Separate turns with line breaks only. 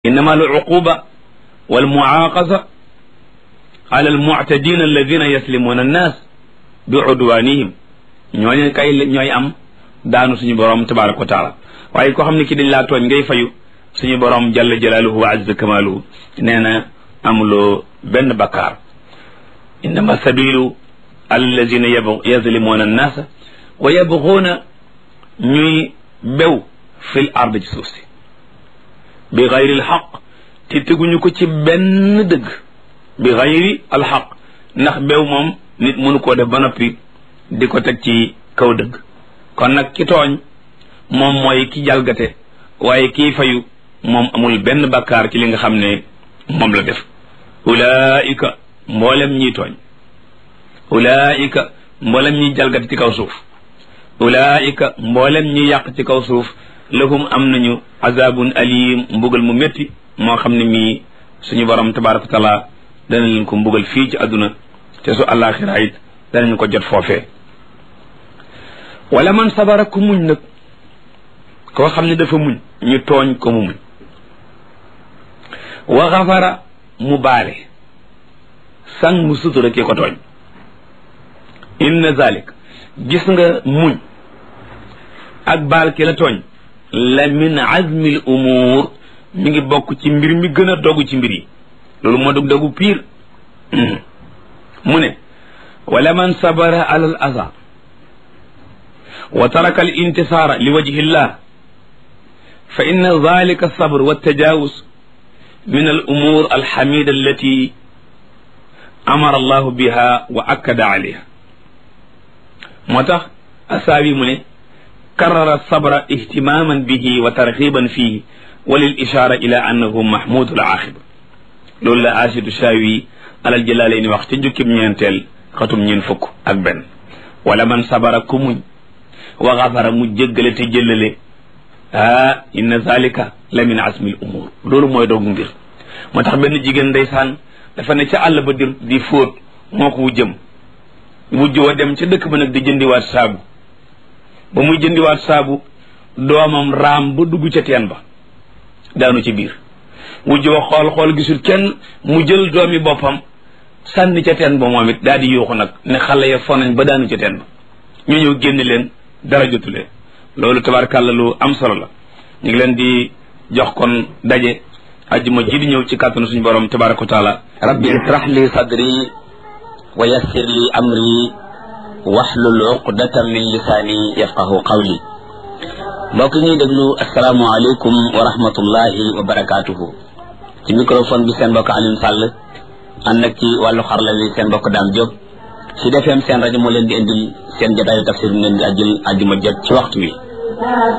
innama al uquba wal muaqasa ala al mu'tadin alladina yaslimuna annas bi udwanihim ñooñu kay ñooy am daanu suñu borom tabaraka wa taala waaye koo xam ne ki dañ laa tooñ ngay fayu suñu borom jalla jalaaluhu wa azza kamaaluhu nee na amuloo benn bakkaar innama sabilu allazina yazlimuna annaasa wa yabguuna ñuy bew fil ard ci suuf si bi gayri alxaq te teguñu ko ci benn dëgg bi gayri alxaq ndax bew moom nit mënu koo def ba noppi di ko teg ci kaw dëgg kon nag ki tooñ moom mooy ki jalgate waaye kii fayu moom amul benn bakkaar ci li nga xam ne moom la def ulaika mboolem ñiy tooñ ulaika mboolem ñiy jalgate ci kaw suuf ulaika mboolem ñi yàq ci kaw suuf lahum am nañu azabun alim mbugal mu métti moo xam ne mii suñu borom tabaraka wa taala dana leen ko mbugal fii ci àdduna te su àllaaxira it danañ ko jot foofee wala man sabara ku muñ nag koo xam ne dafa muñ ñu tooñ ko mu muñ wa xafara mu baale sang mu sutura ki ko tooñ inna zalik gis nga muñ ak baal ki la tooñ la min azmi l umuur mi ngi bokk ci mbir mi gën a dogu ci mbir yi loolu moo dog dogu piir mu ne wala man sabara ala al aza wa taraka al intisaara li wajhi llah fa inna dalika alsabr waltajawuz min al umur alxamida allati amara allahu biha wa akkada alayha moo tax asaabi mu ne karara sabra ihtimaman bihi wa tarxiban fihi wa lil ishaara ila annahu mahmudu al aaxiba loolu la asidu shaawi alal jëlaalee ni wax ci jukkib ñeenteel xatum ñeen fukk ak benn wala man sabara ku muñ wa xafara mu jéggale te jëllale ah inna zalika la min asmil umur loolu mooy doogu mbir moo tax benn jigéen ndeysaan dafa ne ca àll ba di di fóot moo ko wujjëm wujj wa dem ca dëkk ba nag di jëndiwaat saabu ba muy jëndiwaat saabu doomam raam ba dugg ca teen ba daanu ci biir wujj wa xool xool gisul kenn mu jël doomi boppam sànni ca teen ba moom it daal di yuuxu nag ne xale ya fonañ ba daanu ca teen ba ñu ñëw génn leen dara jotu leen loolu tabarkàlla lu am solo la ñu ngi leen di jox kon daje ajjuma ji di ñëw ci kàttanu suñu borom tabaraka wa taala
rabbi israh li sadri wa yassir li amri wahlul uqdatan min lisaani yafqahu qawli mbokk ñuy déglu asalaamualeykum wa rahmatullahi wa barakaatuhu ci microphone bi seen mbokk Alioune Sall ànd ak ci wàllu xarala wi seen mbokk Dame Diop ci defeem seen rajo moo leen di indil seen jotaayu tafsir mu leen di ajjul ajjuma jot ci waxtu wi